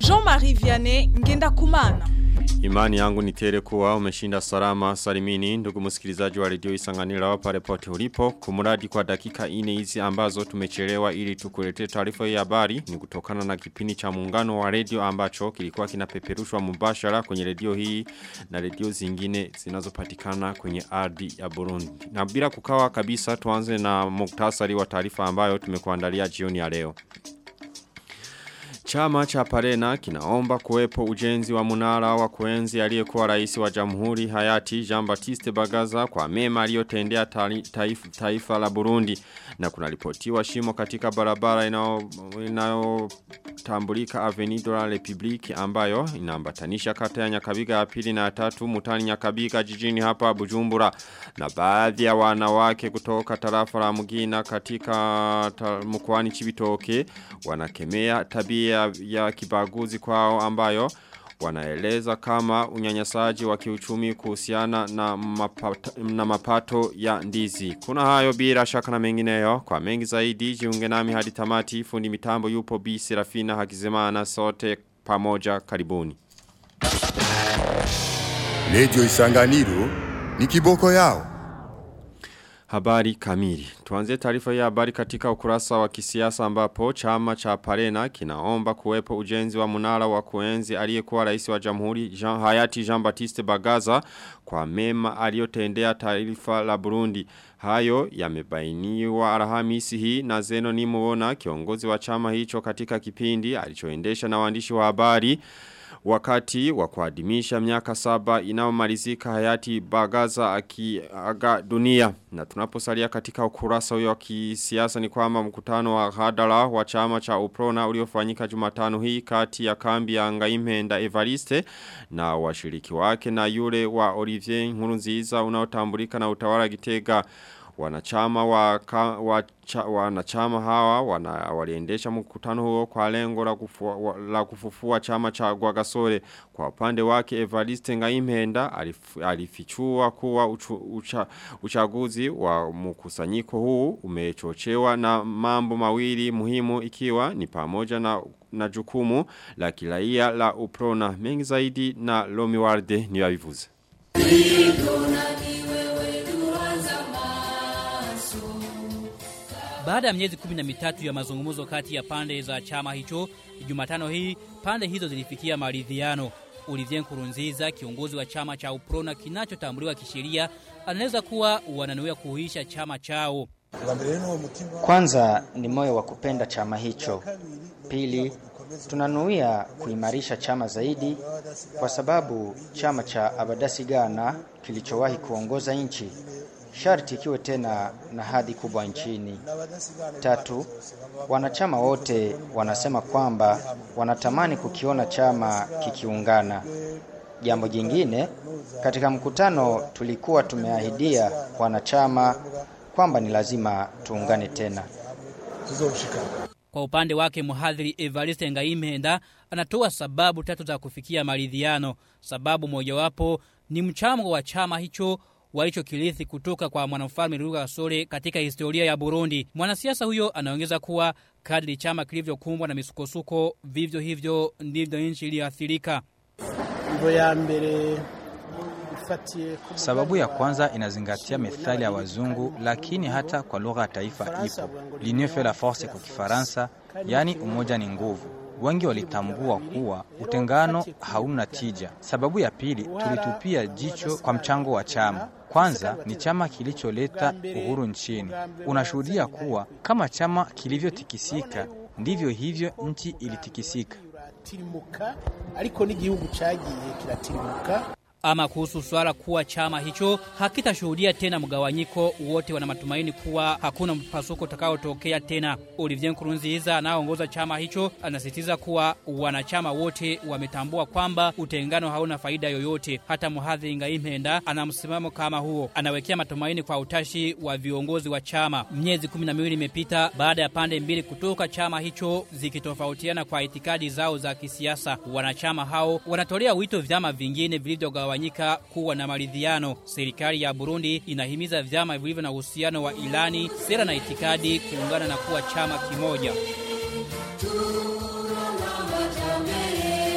Jean-Marie Vianney Ngenda Kumana. Imani yangu ni tele kuwa umeshinda salama salimini ndugu msikilizaji wa redio isanganira pale pote ulipo kumuradi kwa dakika ine hizi ambazo tumechelewa ili tukuletee taarifa ya habari ni kutokana na kipindi cha muungano wa redio ambacho kilikuwa kinapeperushwa mubashara kwenye redio hii na redio zingine zinazopatikana kwenye ardhi ya Burundi na bila kukawa kabisa tuanze na muktasari wa taarifa ambayo tumekuandalia jioni ya leo Chama cha Parena kinaomba kuwepo ujenzi wa munara wa kuenzi aliyekuwa rais wa jamhuri hayati Jean Baptiste Bagaza kwa mema aliyotendea taifa, taifa la Burundi na kunaripotiwa shimo katika barabara inayotambulika Avenue de la République ambayo inaambatanisha kata ya Nyakabiga ya pili na ya tatu mutani Nyakabiga jijini hapa Bujumbura na baadhi ya wanawake kutoka tarafa la Mugina katika mkoani Chibitoke wanakemea tabia ya kibaguzi kwao ambayo wanaeleza kama unyanyasaji wa kiuchumi kuhusiana na mapato, na mapato ya ndizi. Kuna hayo bila shaka na mengineyo kwa mengi zaidi jiunge nami hadi tamati fundi mitambo yupo B Serafina Hakizemana sote pamoja karibuni. Lejo Isanganiro ni kiboko yao. Habari kamili. Tuanze taarifa ya habari katika ukurasa wa kisiasa ambapo chama cha Parena kinaomba kuwepo ujenzi wa munara wa kuenzi aliyekuwa rais wa Jamhuri Jean Hayati Jean Baptiste Bagaza kwa mema aliyotendea taifa la Burundi. Hayo yamebainiwa Alhamisi hii na Zeno Nimuona kiongozi wa chama hicho katika kipindi alichoendesha na waandishi wa habari wakati wa kuadhimisha miaka saba inaomalizika hayati Bagaza akiaga dunia na tunaposalia katika ukurasa huyo wa kisiasa ni kwamba mkutano wa hadara wa chama cha Uprona uliofanyika Jumatano hii kati ya kambi ya Ngaimenda Evariste na washiriki wake na yule wa Olivier Nkurunziza unaotambulika na utawala Gitega wanachama wa, ka, wa cha, wanachama hawa wana, waliendesha mkutano huo kwa lengo la, kufua, la kufufua chama cha Gwagasore kwa upande wake Evariste Ngaimenda alif, alifichua kuwa uchu, ucha, uchaguzi wa mkusanyiko huu umechochewa na mambo mawili muhimu ikiwa ni pamoja na na jukumu la kiraia la Uprona mengi zaidi na Lomi Warde ni wavivuze Baada ya miezi kumi na mitatu ya mazungumzo kati ya pande za chama hicho, Jumatano hii pande hizo zilifikia maridhiano. Olivier Nkurunziza, kiongozi wa chama cha Uprona kinachotambuliwa kisheria, anaweza kuwa wananuia kuhuisha chama chao. Kwanza ni moyo wa kupenda chama hicho. Pili, tunanuia kuimarisha chama zaidi kwa sababu chama cha Abadasigana kilichowahi kuongoza nchi sharti ikiwe tena na hadhi kubwa nchini. Tatu, wanachama wote wanasema kwamba wanatamani kukiona chama kikiungana. Jambo jingine, katika mkutano tulikuwa tumeahidia wanachama kwamba ni lazima tuungane tena. Kwa upande wake mhadhiri Evariste Ngaimenda anatoa sababu tatu za kufikia maridhiano. Sababu mojawapo ni mchango wa chama hicho walichokirithi kutoka kwa mwanamfalme Ruga Sore katika historia ya Burundi. Mwanasiasa huyo anaongeza kuwa kadri chama kilivyokumbwa na misukosuko, vivyo hivyo ndivyo nchi iliyoathirika. ya mbere Sababu ya kwanza inazingatia methali ya wazungu, lakini hata kwa lugha ya taifa ipo, l'union fait la force kwa Kifaransa, yaani umoja ni nguvu. Wengi walitambua kuwa utengano hauna tija. Sababu ya pili, tulitupia jicho kwa mchango wa chama. Kwanza ni chama kilicholeta uhuru nchini. Unashuhudia kuwa kama chama kilivyotikisika ndivyo hivyo nchi ilitikisika. ariko n'igihugu cyagiye kiratirimuka Ama kuhusu swala kuwa chama hicho hakitashuhudia tena mgawanyiko, wote wana matumaini kuwa hakuna mpasuko utakaotokea tena. Olivier Nkurunziza anayeongoza chama hicho anasisitiza kuwa wanachama wote wametambua kwamba utengano hauna faida yoyote. Hata Muhadhi Ngaimenda ana msimamo kama huo, anawekea matumaini kwa utashi wa viongozi wa chama. Miezi kumi na miwili imepita baada ya pande mbili kutoka chama hicho zikitofautiana kwa itikadi zao za kisiasa. Wanachama hao wanatolea wito vyama vingine vilivyogawanyika kuwa na maridhiano. Serikali ya Burundi inahimiza vyama vilivyo na uhusiano wa ilani, sera na itikadi kuungana na kuwa chama kimoja.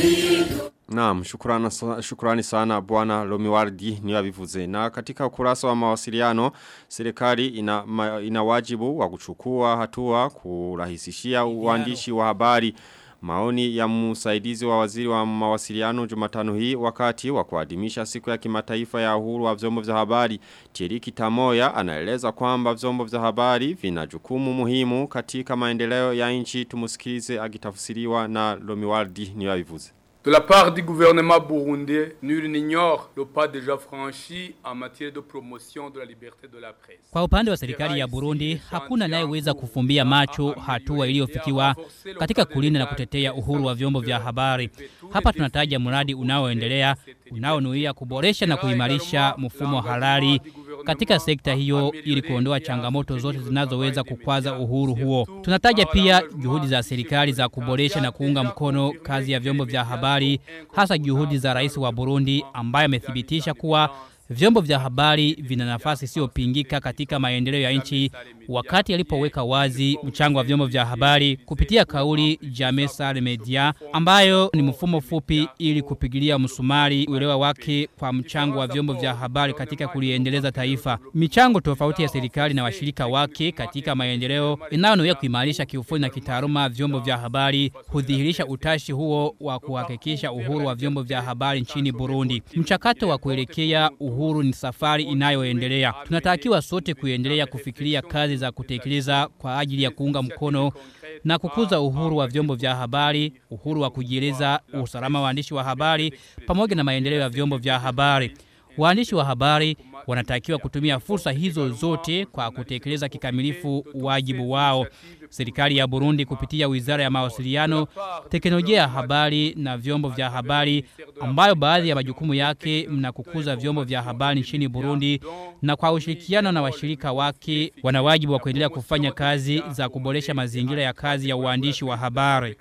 Naam, shukrani, shukrani sana bwana Lomiwardi ni wabivuze. Na katika ukurasa wa mawasiliano, serikali ina, ma, ina wajibu wa kuchukua hatua kurahisishia uandishi wa habari. Maoni ya msaidizi wa waziri wa mawasiliano jumatano hii wakati wa kuadhimisha siku ya kimataifa ya uhuru wa vyombo vya habari. Tiriki Tamoya anaeleza kwamba vyombo vya habari vina jukumu muhimu katika maendeleo ya nchi tumusikilize agitafsiriwa na Lomiwardi ni wabivuze. De la part du gouvernement burundais, nul n'ignore le pas déjà franchi en matière de promotion de la liberté de la presse. Kwa upande wa serikali ya Burundi, hakuna anayeweza kufumbia macho hatua iliyofikiwa katika kulinda na kutetea uhuru wa vyombo vya habari. Hapa tunataja mradi unaoendelea unaonuia kuboresha na kuimarisha mfumo halali katika sekta hiyo ili kuondoa changamoto zote zinazoweza kukwaza uhuru huo. Tunataja pia juhudi za serikali za kuboresha na kuunga mkono kazi ya vyombo vya habari, hasa juhudi za rais wa Burundi ambaye amethibitisha kuwa vyombo vya habari vina nafasi isiyopingika katika maendeleo ya nchi wakati alipoweka wazi mchango wa vyombo vya habari kupitia kauli Jamais Sale Media ambayo ni mfumo fupi ili kupigilia msumari uelewa wake kwa mchango wa vyombo vya habari katika kuliendeleza taifa. Michango tofauti ya serikali na washirika wake katika maendeleo inayonuia kuimarisha kiufundi na kitaaluma vyombo vya habari hudhihirisha utashi huo wa kuhakikisha uhuru wa vyombo vya habari nchini Burundi. Mchakato wa kuelekea uhuru ni safari inayoendelea. Tunatakiwa sote kuendelea kufikiria kazi za kutekeleza kwa ajili ya kuunga mkono na kukuza uhuru wa vyombo vya habari, uhuru wa kujieleza, usalama wa waandishi wa habari pamoja na maendeleo ya vyombo vya habari. Waandishi wa habari wanatakiwa kutumia fursa hizo zote kwa kutekeleza kikamilifu wajibu wao. Serikali ya Burundi kupitia Wizara ya Mawasiliano, Teknolojia ya Habari na Vyombo vya Habari ambayo baadhi ya majukumu yake mna kukuza vyombo vya habari nchini Burundi na kwa ushirikiano na washirika wake wana wajibu wa kuendelea kufanya kazi za kuboresha mazingira ya kazi ya uandishi wa habari.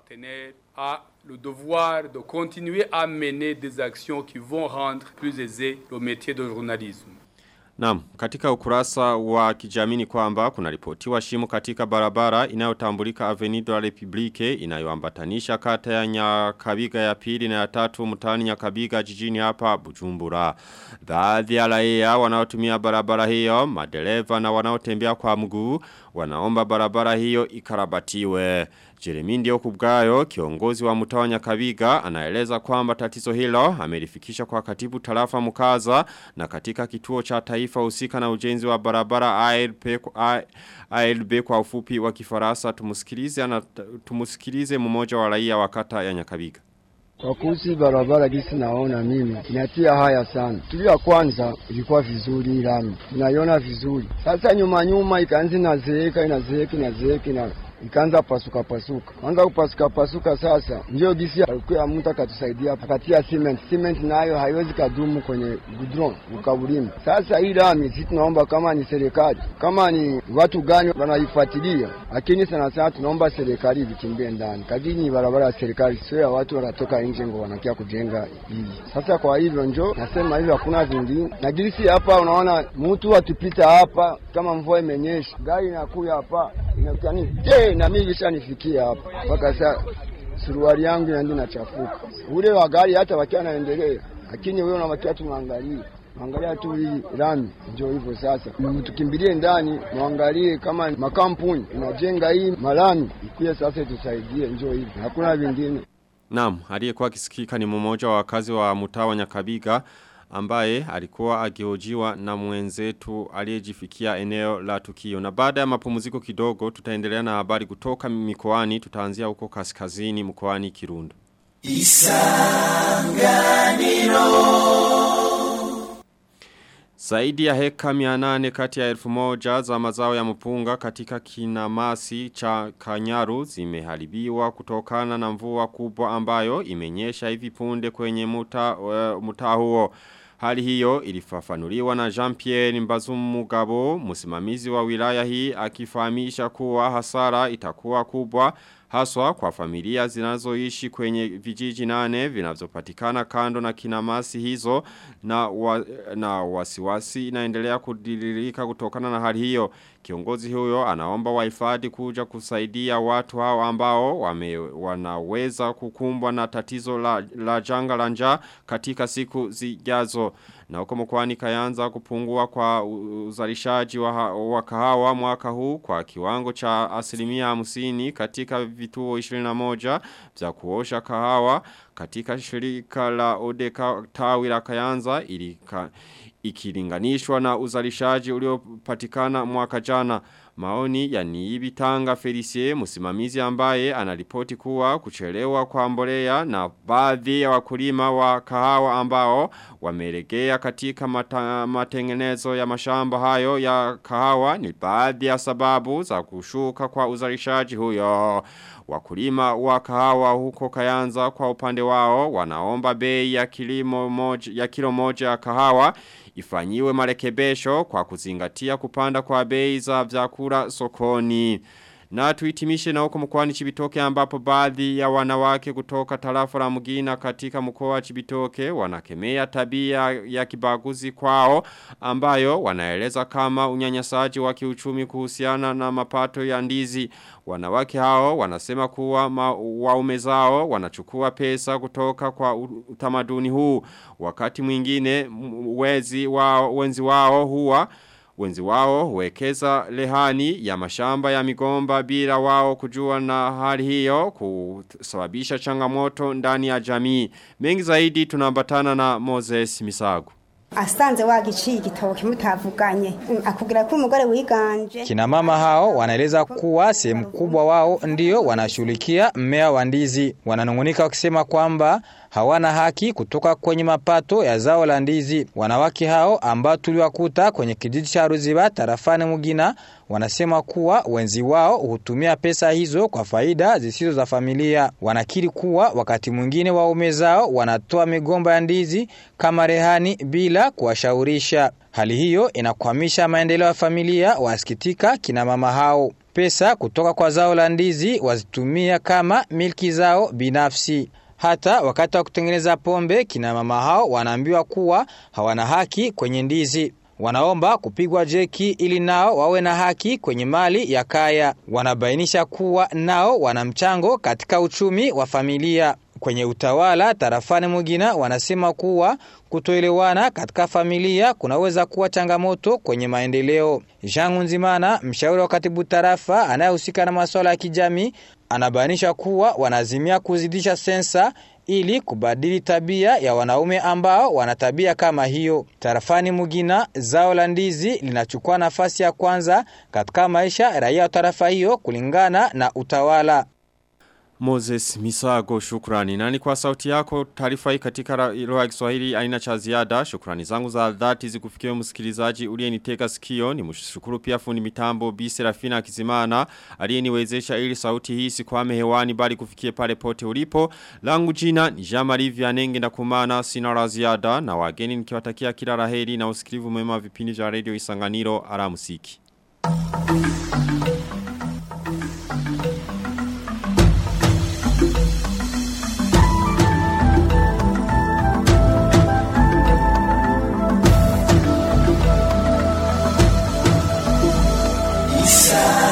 a le devoir de continuer à mener des actions qui vont rendre plus aisé le métier de journalisme. Naam, katika ukurasa wa kijamii ni kwamba kuna ripotiwa shimo katika barabara inayotambulika Avenue de la Republique inayoambatanisha kata ya Nyakabiga ya pili na ya tatu mtaani Nyakabiga jijini hapa Bujumbura. Baadhi ya raia wanaotumia barabara hiyo, madereva na wanaotembea kwa mguu wanaomba barabara hiyo ikarabatiwe. Jeremy ndio kubgayo kiongozi wa mtaa wa Nyakabiga anaeleza kwamba tatizo hilo amelifikisha kwa katibu tarafa Mukaza na katika kituo cha taifa husika na ujenzi wa barabara ALP ALB kwa ufupi wa Kifaransa tumusikilize na tumusikilize mmoja wa raia wa kata ya Nyakabiga. Kwa kuhusu barabara gisi naona mimi inatia haya sana. Tuli ya kwanza ilikuwa vizuri lami, tunaiona vizuri. Sasa nyuma nyuma ikaanza inazeeka inazeeka inazeeka na ikaanza pasuka pasuka, anza kupasuka pasuka. Sasa ndio gisi alikuwa mtu akatusaidia akatia cement. Cement nayo haiwezi kadumu kwenye gudron ukabulima. Sasa hii lami sisi tunaomba kama ni serikali, kama ni watu gani wanaifuatilia, lakini sana sana tunaomba serikali vikimbie ndani, kadini barabara ya serikali, sio ya watu wanatoka nje ngo wanakia kujenga hii. Sasa kwa hivyo njo nasema hivyo, hakuna vingine na gisi hapa. Unaona mtu atupita hapa, kama mvua imenyesha, gari inakuya hapa inakani je, na mimi vishanifikia hapa mpaka sasa, suruali yangu inaenda inachafuka. Ule wa gari hata wakiwa naendelea, lakini wewe unawakia tu mwangalie Angalia tu hii lami, ndio hivyo sasa. Tukimbilie ndani, muangalie kama makampuni inajenga hii malami, ikuye sasa tusaidie, ndio hivyo, hakuna vingine. Naam, aliyekuwa akisikika ni mmoja wa wakazi wa mtaa wa Nyakabiga ambaye alikuwa akihojiwa na mwenzetu aliyejifikia eneo la tukio. Na baada ya mapumziko kidogo tutaendelea na habari kutoka mikoani, tutaanzia huko kaskazini mkoani Kirundo. Isanganiro Zaidi ya heka mianane kati ya elfu moja za mazao ya mpunga katika kinamasi cha kanyaru zimeharibiwa kutokana na mvua kubwa ambayo imenyesha hivi punde kwenye muta, uh, muta huo. Hali hiyo ilifafanuliwa na Jean-Pierre Mbazumugabo, msimamizi wa wilaya hii akifahamisha kuwa hasara itakuwa kubwa haswa kwa familia zinazoishi kwenye vijiji nane vinavyopatikana kando na kinamasi hizo na, wa, na wasiwasi inaendelea kudiririka kutokana na hali hiyo. Kiongozi huyo anaomba wahifadhi kuja kusaidia watu hao ambao wame, wanaweza kukumbwa na tatizo la, la janga la njaa katika siku zijazo. Na huko mkwani kayanza kupungua kwa uzalishaji wa, wa kahawa mwaka huu kwa kiwango cha asilimia hamsini katika vituo 21 vya kuosha kahawa katika shirika la Odeka tawi la kayanza ilika, ikilinganishwa na uzalishaji uliopatikana mwaka jana. Maoni ya Niibi Tanga Felicie msimamizi ambaye anaripoti kuwa kuchelewa kwa mbolea na baadhi ya wakulima wa kahawa ambao wameregea katika mata, matengenezo ya mashamba hayo ya kahawa ni baadhi ya sababu za kushuka kwa uzalishaji huyo. Wakulima wa kahawa huko Kayanza kwa upande wao wanaomba bei ya kilimo moja, ya kilo moja ya kahawa ifanyiwe marekebisho kwa kuzingatia kupanda kwa bei za vyakula sokoni. Na tuitimishe na huko mkoani Chibitoke ambapo baadhi ya wanawake kutoka tarafa la Mugina katika mkoa wa Chibitoke wanakemea tabia ya kibaguzi kwao ambayo wanaeleza kama unyanyasaji wa kiuchumi kuhusiana na mapato ya ndizi. Wanawake hao wanasema kuwa waume zao wanachukua pesa kutoka kwa utamaduni huu. Wakati mwingine wezi wao, wenzi wao huwa Wenzi wao huwekeza lehani ya mashamba ya migomba bila wao kujua na hali hiyo kusababisha changamoto ndani ya jamii. Mengi zaidi tunambatana na Moses Misago. asanze wagiciye igitoki mutavuganye akubwira ko umugore wiganje Kina mama hao wanaeleza kuwa sehemu kubwa wao ndio wanashughulikia mmea wa ndizi. Wananungunika wakisema kwamba hawana haki kutoka kwenye mapato ya zao la ndizi. Wanawake hao ambao tuliwakuta kwenye kijiji cha Ruziba tarafani Mugina wanasema kuwa wenzi wao hutumia pesa hizo kwa faida zisizo za familia. Wanakiri kuwa wakati mwingine waume zao wanatoa migomba ya ndizi kama rehani bila kuwashaurisha. Hali hiyo inakwamisha maendeleo ya familia, wasikitika kina mama hao. Pesa kutoka kwa zao la ndizi wazitumia kama milki zao binafsi. Hata wakati wa kutengeneza pombe, kina mama hao wanaambiwa kuwa hawana haki kwenye ndizi. Wanaomba kupigwa jeki ili nao wawe na haki kwenye mali ya kaya. Wanabainisha kuwa nao wana mchango katika uchumi wa familia. Kwenye utawala tarafani Mugina wanasema kuwa kutoelewana katika familia kunaweza kuwa changamoto kwenye maendeleo. Jean Nzimana, mshauri wa katibu tarafa anayehusika na masuala ya kijamii, anabainisha kuwa wanazimia kuzidisha sensa ili kubadili tabia ya wanaume ambao wana tabia kama hiyo. Tarafani Mugina, zao la ndizi linachukua nafasi ya kwanza katika maisha ya raia wa tarafa hiyo kulingana na utawala. Moses Misago shukrani. Nani kwa sauti yako taarifa hii katika lugha ya Kiswahili aina cha ziada. Shukrani zangu za dhati zikufikie msikilizaji uliyenitega sikio. Ni mshukuru pia fundi mitambo Bi Serafina Kizimana aliyeniwezesha ili sauti hii sikwame hewani bali kufikie pale pote ulipo. Langu jina ni Jean-Marie Vianenge na kumana sina la ziada na wageni nikiwatakia kila laheri na usikilivu mwema vipindi vya Radio Isanganiro alamusiki. Isa